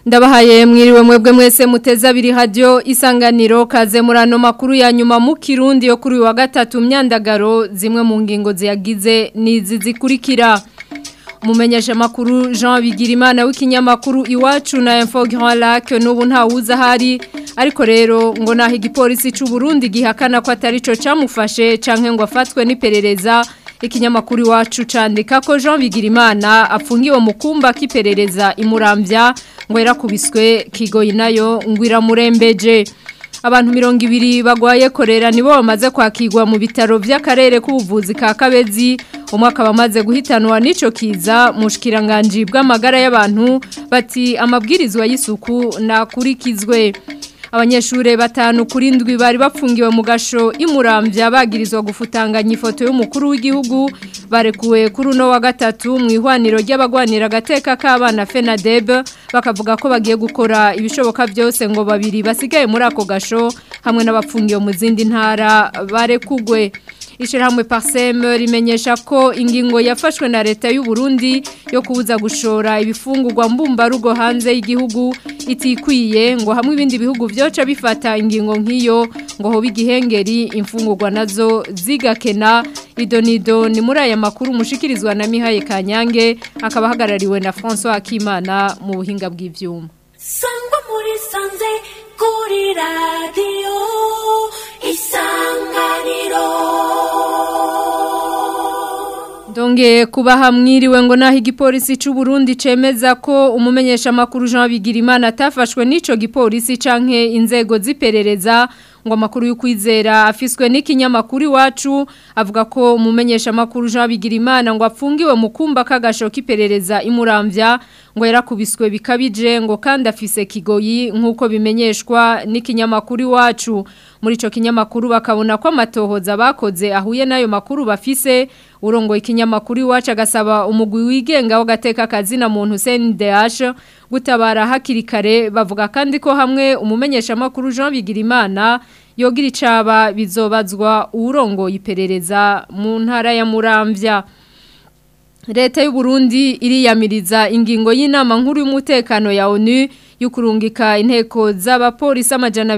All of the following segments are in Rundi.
ndabahaye mwiriwe mwebwe mwese muteza abiri hadiyo isanganiro kaze muri ano makuru ya nyuma mu kirundi yo kuri uyu wa gatatu myandagaro zimwe mu ngingo ziyagize n'izi zikurikira umumenyesha amakuru jean bigirimana w'ikinyamakuru iwacu na info grand lac n'ubu ntawuzi ahari ariko rero ngo naho igipolisi cy'u Burundi gihakana ko atari cyo cyamufashe cyangwa ngo afatwe n'iperereza ikinyamakuru iwacu candika ko jean bigirimana apfungiwe mu kumba k'iperereza imurambya ngo yarakubiswe kigoyi nayo ngo iramurembeje abantu mirongo ibiri bagwaye korera nibo bamaze kwakirwa mu bitaro by'akarere k'ubuvuzi ka kabezi umwaka bamaze guhitanwa n'ico kiza mu bushikiranganje bw'amagara y'abantu bati amabwirizwa y'isuku nakurikizwe abanyeshure batanu kuri ndwi bari bapfungiwe mu gasho imurambya bagirizwa gufutanganya ifoto y'umukuru w'igihugu barekuwe kuri uno wa gatatu mu ihwaniro ry'abagwanira agateka k'abana FENADEB bakavuga ko bagiye gukora ibishoboka byose ngo babiri basigaye muri ako gasho hamwe n'abapfungiwe mu zindi ntara barekugwe Ishirahamwe Parsem rimenyesha ko ingingo yafashwe na leta y'u Burundi yo kubuza gushora ibifungurwa mbumba rugo hanze y'igihugu itikwiye ngo hamwe ibindi bihugu byoca bifata ingingo nk'iyo ngo ho bigihengeri imfungurwa nazo zigakena idonido ni muri aya makuru mushikirizwa na Mihaye Kanyange akaba hagarariwe na François Akimana mu buhinga bw'ivyuma Sangwa muri sanze kuri radio isanganiro Donge kubaha mwiriwe ngo naho igipolisi cy'u Burundi cemeza ko umumenyesha makuru Jean Bigirimana atafashwe n'ico gipolisi canke inzego ziperereza ngo amakuru y'ukwizera afiswe n'ikinyamakuru iwacu avuga ko umumenyesha makuru Jean Bigirimana ngo apfungiwe mu kumba kagasho kiperereza imurambya ngo yarakubiswe bikabije ngo kandi afise kigoyi nk'uko bimenyeshwa n'ikinyamakuru iwacu muri ico kinyamakuru bakabona ko amatohoza bakoze ahuye n'ayo makuru bafise urongo ikinyamakuru iwacu agasaba umugwi wigenga w'agateka kazina muntu CNDH gutabara hakiri kare bavuga kandi ko hamwe umumenyesha makuru Jean Bigirimana yogira icaba bizobazwa urongo iperereza mu ntara ya Muramvya Leta y'u Burundi iriyamiriza ingingo y'inama nkuru y'umutekano ya ONU yukurungika inteko z'abapolisi amajana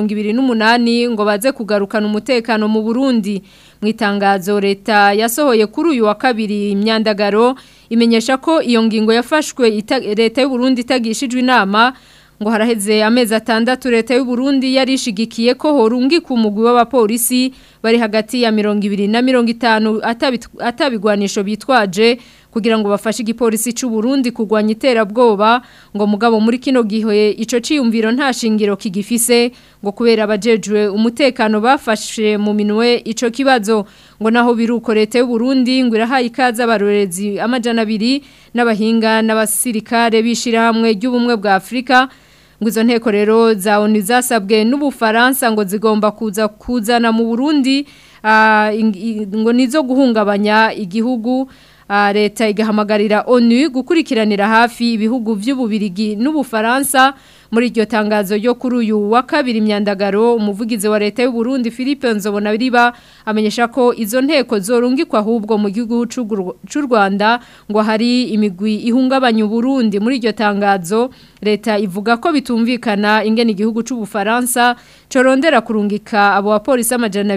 228 ngo baze kugarukana umutekano mu Burundi mu itangazo leta yasohoye kuri uyu wa kabiri imyandagaro imenyesha ko iyo ngingo yafashwe leta y'u Burundi itagishijwe inama ngo haraheze amezi atandatu leta y'u Burundi yarishigikiye ko horungi ku mugwi w'abapolisi bari hagati ya 200 na 50 atabigwanisho bitwaje kugira ngo bafashe igipolisi cy'u Burundi kugwanya iterabwoba ngo mugabo muri kino gihe ico ciyumviro nta shingiro kigifise ngo kubera abajejwe umutekano bafashe mu minwe ico kibazo ngo naho biruko leta y'u Burundi ngo irahaye ikaza abarorezi amajana abiri n'abahinga n'abasirikare bishira hamwe ry'ubumwe bwa Afrika ngo izo nteko rero za ONU zasabwe n'ubufaransa ngo zigomba kuza kuzana mu Burundi ngo nizo guhungabanya igihugu leta igahamagarira ONU gukurikiranira hafi ibihugu by'ububirigi n'ubufaransa muri iryo tangazo ryo kuri uyu wa kabiri imyandagaro umuvugizi wa leta y'u Burundi Philippe Nzobonabiriba amenyesha ko izo nteko zorungikwa ahubwo mu gihugu cy'u Rwanda ngo hari imigwi ihungabanya Burundi muri iryo tangazo leta ivuga ko bitumvikana ingene igihugu cy'ubufaransa corondera kurungika abo bapolisi amajana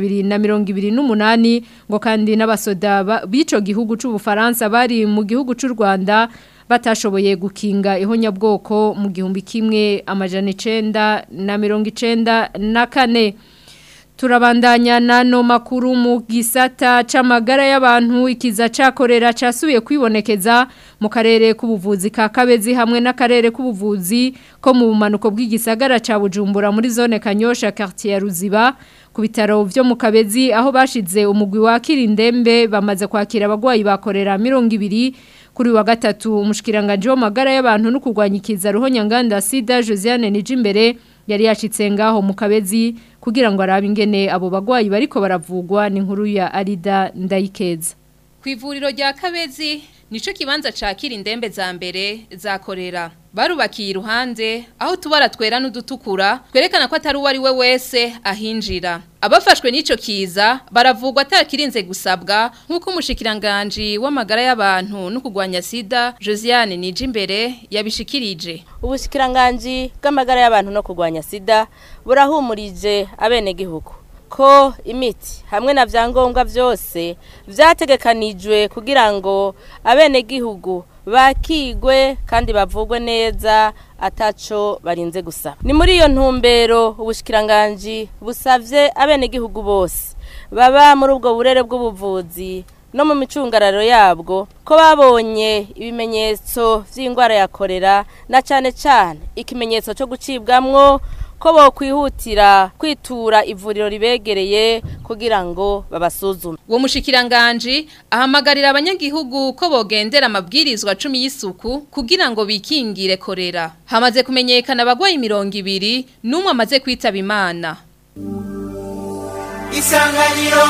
228 ngo kandi n'abasoda bico gihugu cy'ubufaransa bari mu gihugu cy'u Rwanda batashoboye gukinga ihonyabwoko mu gihumbi kimwe amajana icenda na mirongo icenda na kane turabandanya nano makuru mu gisata c'amagara y'abantu ikiza cakorera casubiye kwibonekeza mu karere k'ubuvuzi ka Kabezi hamwe n'akarere k'ubuvuzi ko mu bumanuko bw'igisagara ca Bujumbura muri zone Kanyosha quartier Ruziba ku bitaro vyo mu Kabezi aho bashize umugwi wa Kirindembe bamaze kwakira abagwayi bakorera 200 kuri wa gatatu umushikiranganje w'amagara y'abantu no kurwanya ikiza ruhonyanganda sida Josiane Nijimbere yari yashitse ngaho mu Kabezi kugira ngo arabe ingene abo bagwayi bariko baravugwa ni nkuru ya Arida Ndayikeza Ku ivuriro rya Kabezi nico kibanza cakira indembe za mbere zakorera barubakiye iruhande aho tubara twera n'udutukura twerekana ko atari uwo ari we wese ahinjira abafashwe n'ico kiza baravugwa atakirinze gusabwa nk'uko umushikiranganje w'amagara y'abantu no kugwanya sida Josiane Nijimbere yabishikirije ubushikiranganje bw'amagara y'abantu no kugwanya sida burahumurije abenegihugu ko imiti hamwe na vyangombwa vyose vyategekanijwe kugira ngo abenegihugu bakigwe kandi bavugwe neza ataco barinze gusaba ni muri iyo ntumbero ubushikiranganje busavye abenegihugu bose baba muri ubwo burere bw'ubuvuzi no mu micungararo yabwo ko babonye ibimenyetso vy'ingwara ya korera na cane cane ikimenyetso cyo gucibwamwo ko bokwihutira kwitura ivuriro ribegereye kugira ngo babasuzume uwo mushikiranganje ahamagarira abanyagihugu ko bogendera amabwirizwa cumi y'isuku kugira ngo bikingire korera hamaze kumenyekana abagwayi mirongo ibiri n'umwe amaze kwitaba imana isanganiro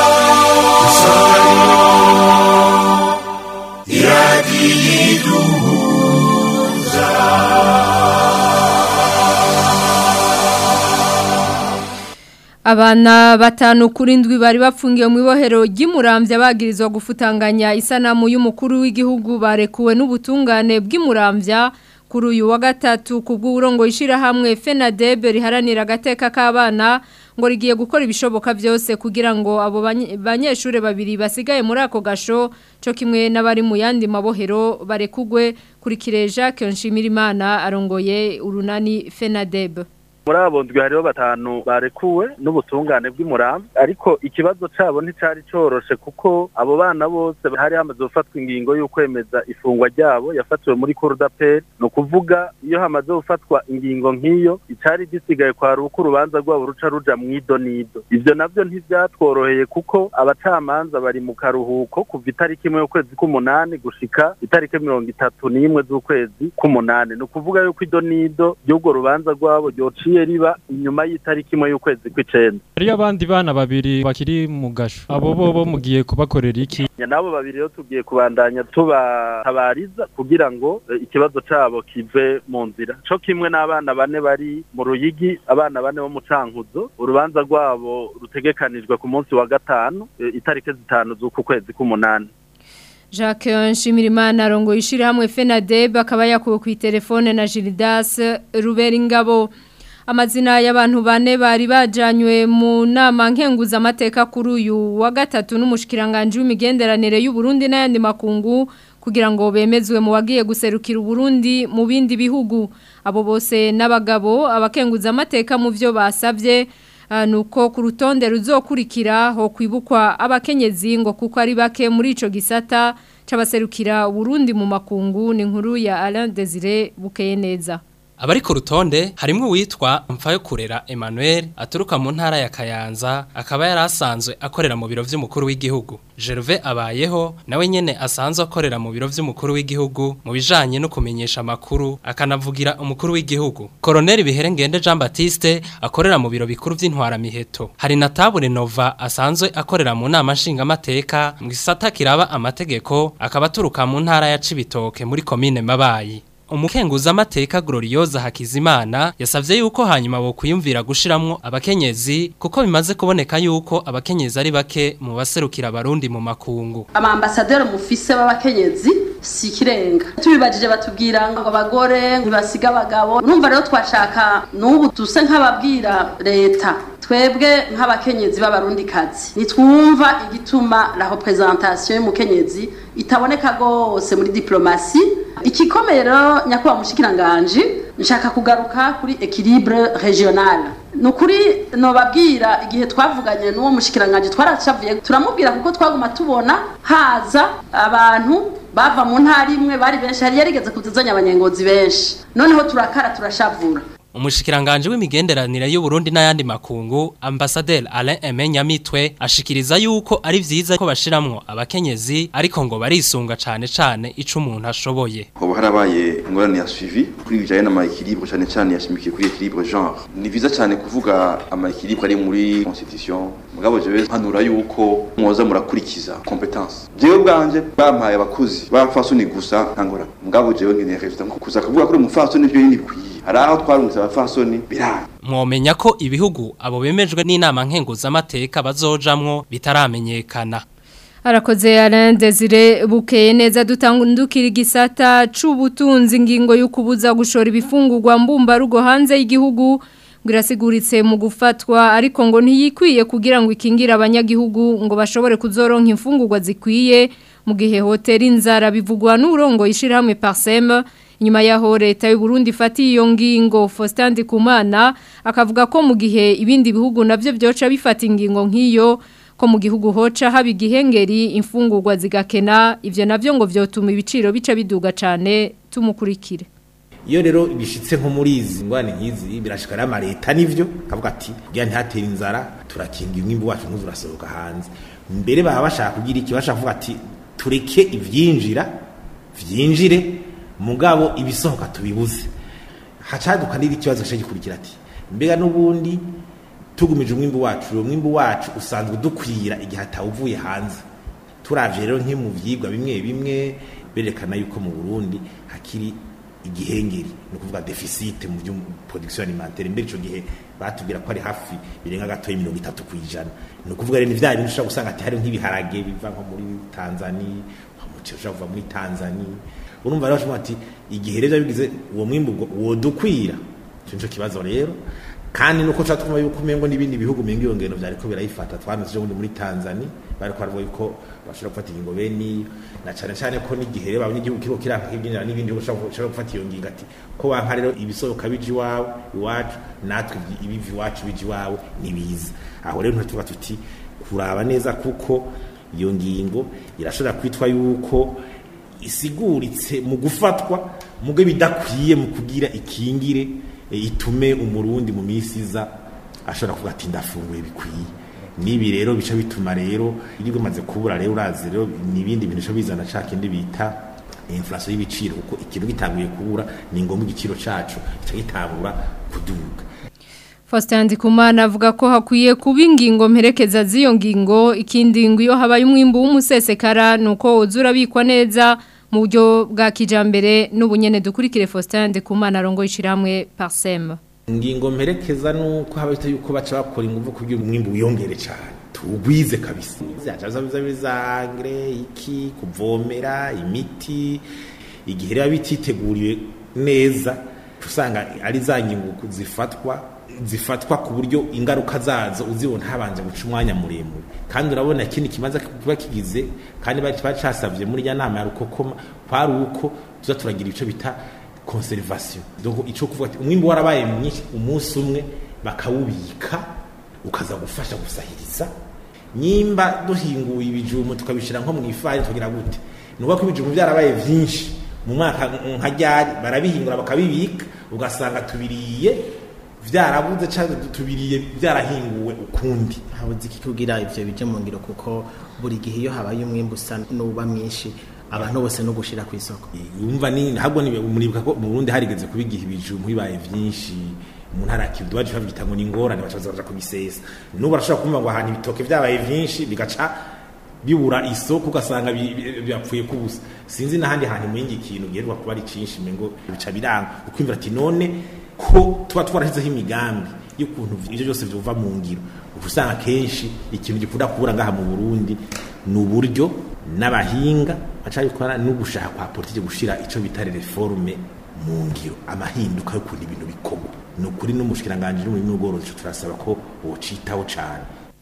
Abana batanu kuri ndwi bari bapfungiye mu ibohero ry'Imuramvya bagirizwa gufutanganya isanamu y'umukuru w'igihugu barekuwe n'ubutungane bw'Imuramvya kuri uyu wa gatatu kubw'uburongo ishira hamwe FENADEB riharanira agateka k'abana ngo rigiye gukora ibishoboka byose kugira ngo abo banye- banyeshure babiri basigaye muri ako gasho cyo kimwe n'abari mu yandi mabohero barekugwe kuri kireja Kenshimirimana arongoye urunani FENADEB muri abo ndwi hariho batanu barekuwe n'ubutungane bw'umurambi ariko ikibazo cabo nticari coroshe kuko abo bana bose hari hamaze gufatwa ingingo y'ukwemeza ifungwa ryabo yafatiwe muri kurudaperi ni ukuvuga iyo hamaze gufatwa ingingo nk'iyo icari gisigaye kwari uko urubanza rwabo ruca ruja mwido nido ivyo navyo ntivyatworoheye kuko abacamanza bari mu karuhuko kuva itariki imwe y'ukwezi k'umunani gushika itariki mirongo itatu n'imwe z'ukwezi k'umunani ni ukuvuga yuko ido nido ry'urwo rubanza rwabo ryociye riba inyuma y'itariki imwe y'ukwezi kw'icenda hariyo abandi bana babiri bakiri mu gasho abo bo bo mugiye kubakorera iki Ya nabo babiri rero tugiye kubandanya tubatabariza kugira ngo eh, ikibazo cabo kive mu nzira co kimwe n'abana bane bari mu ruyigi abana bane bo mu cankuzo urubanza rwabo rutegekanijwe ku munsi wa gatanu eh, itariki zitanu z'uku kwezi k'umunani Jacques Nshimirimana arongoye ishirahamwe FENADEB akaba yakuwe ku telefone na Gildas Ruberingabo amazina y'abantu bane bari bajanywe mu nama nkenguza amateka kuri uyu wa gatatu n'umushikiranganje w'imigenderanire y'u Burundi n'ayandi makungu kugira ngo bemezwe mu wagiye guserukira Burundi mu bindi bihugu abo bose n'abagabo abakenguza amateka mu byo basabye Ah, nuko ku rutonde ruzokurikira ho kwibukwa abakenyezi ngo kuko ari bake muri ico gisata c'abaserukira Burundi mu makungu ni nkuru ya Alain Desire bukeye neza Abari ku rutonde harimwo witwa Mfayo kurera Emmanuel aturuka mu ntara ya Kayanza akaba yari asanzwe akorera mu biro vy'umukuru w'igihugu. Gervais abayeho nawe nyene asanzwe akorera mu biro vy'umukuru w'igihugu mu bijanye no kumenyesha amakuru akanavugira umukuru w'igihugu. Colonel Biherengende Jean Baptiste akorera mu biro bikuru vy'intwara miheto. Hari na Tabure Nova asanzwe akorera mu nama nshingamateka mu gisata kiraba amategeko akaba aturuka mu ntara ya Cibitoke muri komine Mabayi. Umukenguza amateka Glorioza Hakizimana yasavye yuko hanyuma bo kwiyumvira gushiramwo abakenyezi kuko bimaze kuboneka yuko abakenyezi ari bake mu baserukira abarundi mu makungu. amambasaderi mufise b'abakenyezi si ikirenga tubibajije batubwira ngo abagore ntibasiga abagabo numva rero twashaka n'ubu duse nk'ababwira leta twebwe nk'abakenyezi b'abarundikazi nitwumva igituma la representation y'umukenyezi itaboneka rwose muri diplomasi ikikomeye rero nyakubahwa mushikiranganje nshaka kugaruka kuri equilibre regional ni ukuri nobabwira igihe twavuganye n'uwo mushikiranganje twaracavuye turamubwira kuko twaguma tubona haza abantu bava mu ntara imwe bari benshi hari yarigeze kuzizanya abanyengozi benshi noneho turakara turashavura umushikiranganje w'imigenderanire y'u Burundi n'ayandi makungu Ambassadeur Alain Aimé Nyamitwe ashikiriza yuko ari vyiza ko bashiramwo abakenyezi ariko ngo barisunga cane cane ico umuntu ashoboye hoba harabaye ingorane ya suivi kuri bijanye n'amaekilibre cane cane yashimikiye kuri ekilibre genre ni vyiza cane kuvuga amaekilibre ari muri constitution mugabo jewe mpanura yuko mwoza murakurikiza competence jewe bwanje bampaye abakozi b'abafasoni gusa ntangora mugabo jewe nkeneye resultat kuza kuvuga kuri umufasoni byo ntibikwiye hari aho twarungitse abafasoni biranga mwomenya ko ibihugu abo bemejwe n'inama nkenguzamateka bazojamwo bitaramenyekana Arakoze Alain Desire bukeye neza dutangundukira igisata c'ubutunzi ingingo y'ukubuza gushora ibifungurwa mbumba rugo hanze y'igihugu birasiguritse mu gufatwa ariko ngo ntiyikwiye kugira ngo ikingire abanyagihugu ngo bashobore kuzoronka imfungurwa zikwiye mu gihe hoteli inzara bivugwa n'urongo yishirahamwe Parsem inyuma yaho leta y'u Burundi ifatiye iyo ngingo Faustin Ndikumana akavuga ko mu gihe ibindi bihugu navyo byoca bifata ingingo nk'iyo ko mu gihugu hoca haba igihengeri imfungurwa zigakena ivyo navyo ngo vyotuma ibiciro bica biduga cane tumukurikire iyo rero bishitse nko muri izi ngwane nk'izi birashikara ama leta nivyo kavuga ati kugira ntihatere inzara turakinga umwimbu wacu ntuzu urasohoka hanze mbere baba bashaka kugira iki bashaka kuvuga ati tureke ivyinjira vyinjire mugabo ibisohoka tubibuze hacaduka n'iri kibazo cyo gikurikira ati mbega n'ubundi tugumije umwimbu wacu uwo mwimbu wacu usanzwe dukwira igihe atawuvuye hanze turavye rero nke mu vyigwa bimwe bimwe berekana yuko mu Burundi hakiri igihengeri ni ukuvuga deficit mu byo production alimentaire mbere ico gihe batubwira ko ari hafi birenga gato y'imirongo itatu kwijana ni ukuvuga rero ni vya bintu ushobora gusanga ati hari nk'ibiharage biva nko muri Tanzania umuceri ushobora kuva muri Tanzania urumva rero bashobora ati igihe rero bigize uwo mwimbu wodukwira ico nico kibazo rero kandi nuko tuba twumva yuko umengo n'ibindi bihugu umengo iyo ngendo vyariko birayifata twameze ubundi muri Tanzania bariko baravuga yuko bashobora gufata ingingo bene na cane cane ko n'igihe rero abanyagihugu kiriko kiranka kibyinira n'ibindi bashobora gufata iyo ngingo ati ko banka rero ibisohoka bije iwawe iwacu natwe ibivi iwacu bije iwawe nibiza aho rero ntituvuga tuti kuraba neza kuko iyo ngingo irashobora kwitwa yuko isiguritse mu gufatwa muge bidakwiye mu kugira ikingire itume umurundi mu minsi iza ashobora kuvuga ati ndafunguye bikwiye nibi rero bica bituma rero iyo bimaze kubura rero urazi rero n'ibindi bintu bishobora bizana ca kindi bita inflation y'ibiciro kuko ikintu gitanguye kubura ni ngombwa igiciro cacu gica gitangura kuduga Faustin Ndikumana avuga ko hakwiye kuba ingingo mperekeza z'iyo ngingo ikindi ngo iyo habaye umwimbu w'umusesekara nuko uzura bikwa neza mu buryo bwa kijambere n'ubunyene dukurikire Faustin Ndikumana arongo ishiramwe Parsem ingingo mperekeza nuko habita yuko baca bakora ingufu kugira umwimbu wiyongere cyane tugwize kabisa byacaza biza bizangre iki kuvomera imiti igihe rero bititeguriwe neza usanga ari za ngingo zifatwa zifatwa ku buryo ingaruka zazo uzibona habanje guca umwanya muremure kandi urabona ikindi kimaze kuba kigize kandi bari bacasavye muri ya nama ya rukokoma kwari uko tuza turagira ico bita conservation donc ico kuvuga ati umwimbo warabaye mwinshi umunsi umwe bakawubika ukaza gufasha gusahiriza nyimba duhinguye ibijumu tukabishira nko mu ifari tugira gute nuko ko ibijumu byarabaye vyinshi mu mwaka nka ryari barabihingura bakabibika ugasanga tubiriye vyarabuze cyangwa tubiriye byarahinguwe ukundi habuze iki kugira ivyo bije mu ngiro kuko buri gihe iyo habaye umwimbu usa n'uba mwinshi abantu bose no gushira ku isoko yumva ni ntabwo ni muribuka ko mu Burundi harigeze kubigiha ibijumbu bibaye vyinshi mu ntara kivu baje bavyita ngo ni ngorane bacaza baja kubisesa nubu barashobora kumva ngo ahantu ibitoke vyabaye vyinshi bigaca bibura isoko ugasanga byapfuye kubusa sinzi n'ahandi hantu mu yindi kintu giheruka kuba ari cinshi ngo bica biranga ukwimvira ati none ko tuba twarashyizeho imigambi y'ukuntu ibyo byose byuva mu ngiro usanga kenshi ikintu gikunda kubura ngaha mu Burundi ni uburyo n'abahinga baca bikora no gushaka kwa politiki gushira ico bita reforme mu ngiro amahinduka y'ukuntu ibintu bikorwa ni ukuri n'umushikiranganje n'umurimo w'ubworozi turasaba ko wocitaho cane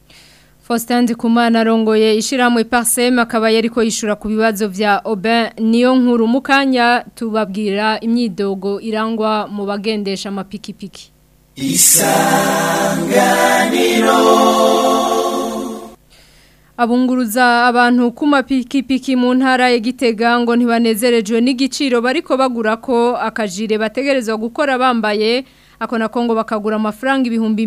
Faustin Ndikumana arongoye ishiramwe Parsem akaba yariko yishura ku bibazo vya Aubin niyo nkuru mukanya tubabwira imyidogo irangwa mu bagendesha amapikipiki Isanganiro Abunguruza abantu ku mapikipiki mu ntara ya Gitega ngo ntibanezerejwe n'igiciro bariko bagura ko akajire bategerezwa gukora bambaye ako na Kongo bakagura amafaranga ibihumbi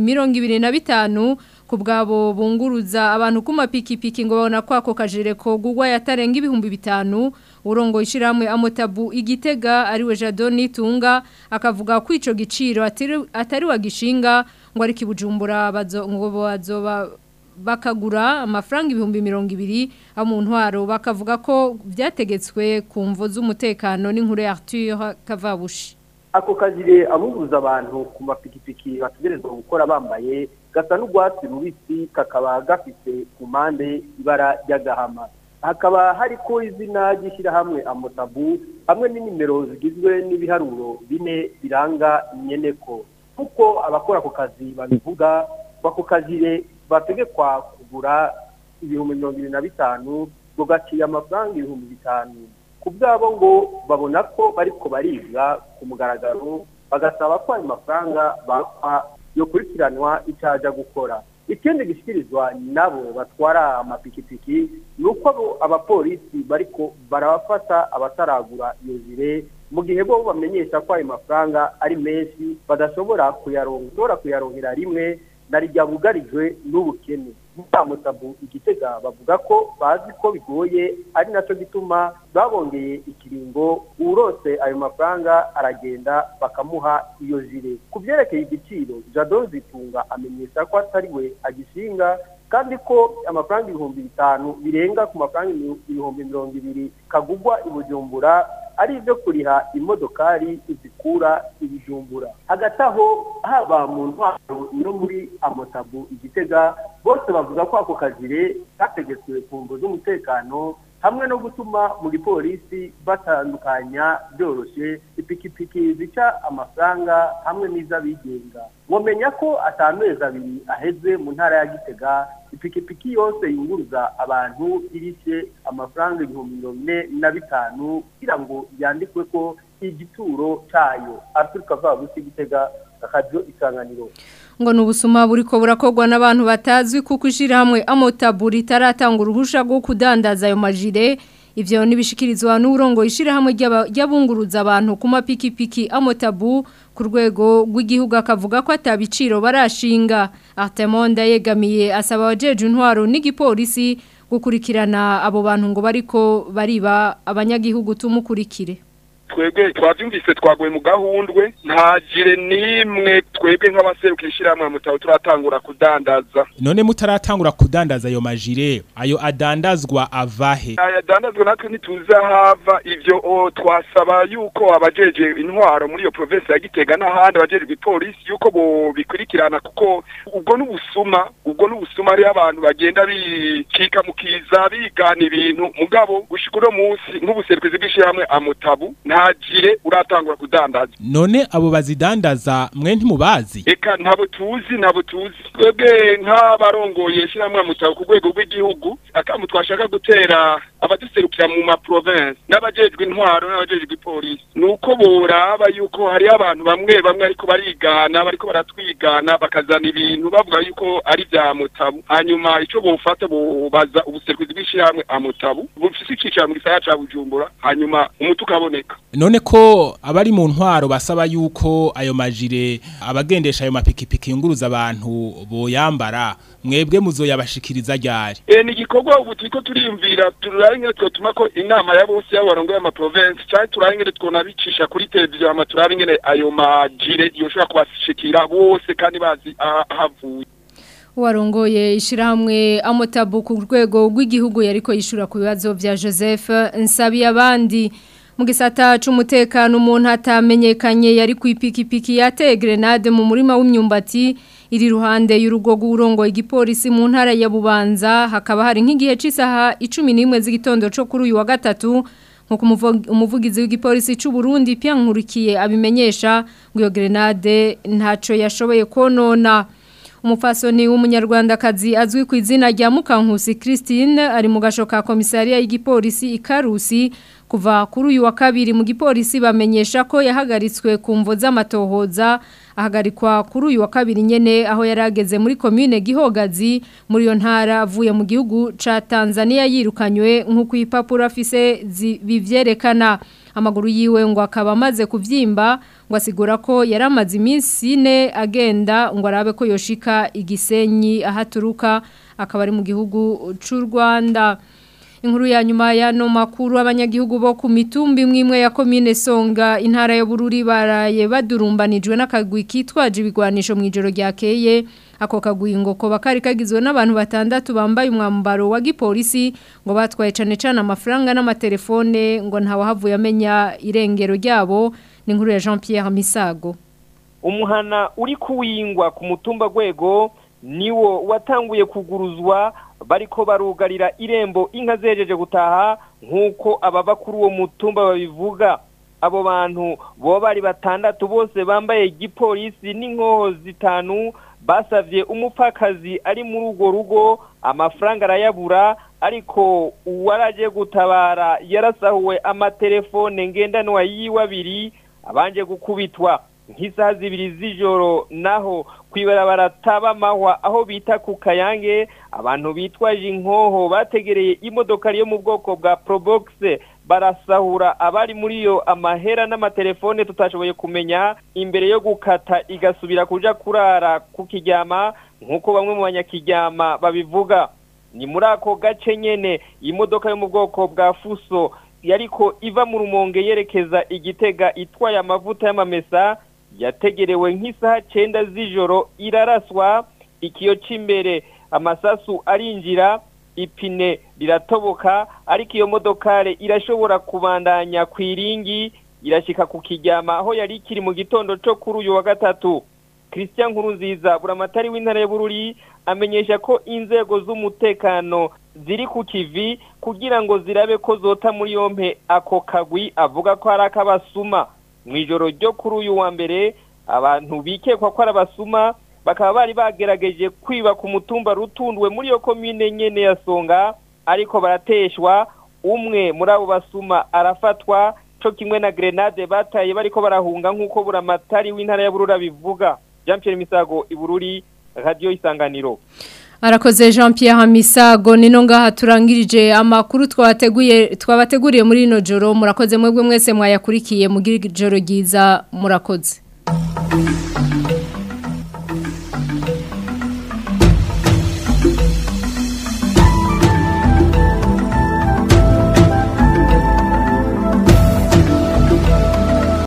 25 ku bwabo bunguruza abantu ku mapikipiki ngo babona ko ako kajire ko gugwa yatarenga ibihumbi bitanu urongo ishiramwe amotabu igitega ariwe Jadoni Tunga akavuga ko ico giciro atari, atari wagishinga ngo ari kibujumbura bazo ngo bazoba bakagura amafaranga ibihumbi mirongo ibiri mu ntwaro bakavuga ko byategetswe ku mvo z'umutekano n'inkuru ya Arthur Kavabushi ako kajire abubuza abantu ku mapikipiki bategerezwa gukora bambaye gasa n'urwatsi rubisi kakaba gafite ku mpande ibara ry'agahama hakaba hariko izina ry'ishyirahamwe amotabu hamwe n'inimero zigizwe n'ibiharuro bine biranga inyeneko kuko abakora ako kazi babivuga ako kajire bategekwa kugura ibihumbi mirongo irindwi na bitanu ngo gaciye amafaranga ibihumbi bitanu ku bwabo ngo babona ko bariko baribwa ku mugaragaro bagasaba ko ayo mafaranga bakwa yokurikiranwa icyaja gukora ikindi gishyikirizwa nabo batwara amapikipiki ni uko abapolisi bariko barabafata abataragura iyo jire mu gihe bo bamenyesha ko ayo mafaranga ari menshi badashobora kuyaronka kuyaronkera rimwe na rijya bugarijwe n'ubukene mutamu igitega bavuga ko bazi ko bigoye ari nacyo gituma babongeye ikiringo urose ayo mafaranga aragenda bakamuha iyo jire ku byerekeye igiciro jado zitunga amenyesha ko atari we agishinga kandi ko amafaranga ibihumbi bitanu birenga ku mafaranga ibihumbi mirongo ibiri kagugwa i bujumbura ari ibyo kuriha imodokari izikura ibijumbura hagati aho haba mu ntwaro no muri amotabu igitega bose bavuga ko ako kajire kategetswe ku mvu z'umutekano hamwe no gutuma mu gipolisi batandukanya byoroshye ipikipiki zica amafaranga hamwe n'iz'abigenga wamenya ko atamezi abiri aheze mu ntara ya gitega ipikipiki yose yunguruza abantu irishe amafaranga ibihumbi mirongo ine na bitanu kugira ngo yandikwe ko igituro cyayo aturuka vabusi gitega akajyo isanganiro ngo nubusuma buriko burakogwa n'abantu batazwi kuko ishirahamwe amotaburi taratanga uruhusha rwo kudandaza ayo majire ivyo nibishikirizwa n'urongo ishirahamwe ry'abunguruza abantu ku mapikipiki amotabu ku rwego rw'igihugu akavuga ko atabiciro barashinga Artemonda yegamiye asaba abajeje intwaro n'igipolisi gukurikirana abo bantu ngo bariko bariba abanyagihugu tumukurikire twebwe twavyumvise twaguye mu gahundwe nta jire nimwe twebwe nk'abaserukira ishyirahamwe mutaho turatangura kudandaza none mutaratangura kudandaza ayo majire ayo adandazwa avahe aya adandazwa natwe ntituzi ahava ivyo o, twasaba yuko abajeje intwaro muri iyo province ya Gitega n'ahandi abajeje ipolisi yuko bo bikurikirana kuko ubwo n'ubusuma ubwo n'ubusuma ari abantu bagenda bikika mu kiza bigana ibintu mugabo gushika uno munsi nk'ubuserukizi bw'ishyirahamwe amutabu ntagire uratangura kudandaza none abo bazidandaza mwe ntimubazi eka ntabo tuzi ntabo tuzi twebwe nk'abarongoye ishyirahamwe amutabu ku rwego rw'igihugu akamu twashaka gutera abaduserukira mu ma province n'abajejwe intwaro n'abajejwe ipolisi nuko boraba yuko hari abantu bamwe bamwe ariko barigana bariko baratwigana bakazana ibintu bavuga yuko ari bya mutabu hanyuma ico bofata bobaza ubuserukizi bw'ishyirahamwe amutabu bufise icicaro mu gisagara ca Bujumbura hanyuma umuti ukaboneka none ko abari mu ntwaro basaba yuko ayo majire abagendesha ayo mapikipiki yunguruza abantu boyambara mwebwe muzoyabashikiriza ryari e ni igikorwa ubu turiko turiyumvira turabe ingene twotuma ko inama ya bose y'abarongoye ama province canke turabe ingene twonabicisha kuri televiziyo hama turabe ingene ayo majire yoshobora kubashikira bose kandi bazi ahavuye warongoye ishirahamwe amotabu ku rwego rw'igihugu yariko yishura ku bibazo vya Joseph Nsabi abandi mu gisata c'umutekano umuntu atamenyekanye yari ku ipikipiki yateye grenade mu murima w'imyumbati iri ruhande y'urugo rw'urongo igipolisi mu ntara ya Bubanza hakaba hari nk'igihe c'isaha 11 z'igitondo cyo kuri uyu wa gatatu nkuko umuvugizi w'igipolisi c'u Burundi Pierre Nkurikiye abimenyesha ngo iyo grenade ntaco yashoboye konona umufasoni w'umunyarwandakazi azwi ku izina rya Mukankusi Christine ari mu gasho ka komisariya y'igipolisi ikarusi kuva kuri uyu wa kabiri mu gipolisi bamenyesha ko yahagaritswe ku mvo z'amatohoza ahagarikwa kuri uyu wa kabiri nyene aho yarageze muri commune Gihogazi muri iyo ntara avuye mu gihugu ca Tanzania yirukanywe nk'uko ipapuro afise bivyerekana amaguru yiwe ngo akaba amaze kuvyimba ngo asigura ko yaramaze iminsi ine agenda ngo arabe ko yoshika igisenyi ahaturuka akaba ari mu gihugu c'u Rwanda inkuru ya nyuma ya no makuru abanyagihugu bo ku mitumba imwe imwe ya komine Songa intara ya Bururi baraye badurumbanijwe n'akagwi kitwaje ibigwanisho mu ijoro ryakeye ako kagwi ngo ko bakari kagizwe n'abantu batandatu bambaye umwambaro wa gipolisi ngo batwaye cane cane amafaranga n'amatelefone ngo ntawahavuye amenya irengero ryabo ni inkuru ya Jean Pierre Misago umuhana uri kuwingwa ku mutumba gwego niwo watanguye kuguruzwa bariko barugarira irembo inka zejeje gutaha nk'uko ababa kuri uwo mutumba babivuga abo bantu bo bari batandatu bose bambaye igipolisi n'inkoho zitanu basavye umupfakazi ari muri urwo rugo amafaranga arayabura ariko uwaraje gutabara yarasahuwe amatelefone ngendanwa yiwe abiri abanje gukubitwa nk'isaha zibiri z'ijoro naho kwibarabara tabamahwa aho bita ku kayange abantu bitwaje inkoho bategereye imodoka yo mu bwoko bwa probox barasahura abari muri yo amahera n'amatelefone tutashoboye kumenya imbere yo gukata igasubira kuja kurara ku kiryama nk'uko bamwe mu banyakiryama babivuga ni muri ako gace nyene imodoka yo mu bwoko bwa fuso yariko iva mu rumonge yerekeza igitega itwaye amavuta y'amamesa yategerewe nk'isaha cenda z'ijoro iraraswa ikiyo c'imbere amasasu arinjira ipine riratoboka ariko iyo modokare irashobora kubandanya ku iringi irashika ku kiryama aho yari ikiri mu gitondo co kuri uyu wa gatatu christian nkurunziza buramatari w'intara ya bururi amenyesha ko inzego z'umutekano ziri ku kivi kugira ngo zirabe ko zota muri yompe ako kagwi avuga ko ari ak'abasuma mu ijoro ryo kuri uyu wa mbere abantu bikekwa ko ari abasuma bakaba bari bagerageje kwiba ku mutumba rutundwe muri iyo komine nyene ya songa ariko barateshwa umwe muri abo basuma arafatwa co kimwe na grenade bataye bariko barahunga nk'uko buramatari w'intara ya burura bivuga jean pierre misago ibururi radio isanganiro Arakoze Jean Pierre Hamisago nino ngaha turangirije amakuru twabateguye twabateguriye muri ino joro murakoze mwebwe mwese mwayakurikiye mugira ijoro ryiza murakoze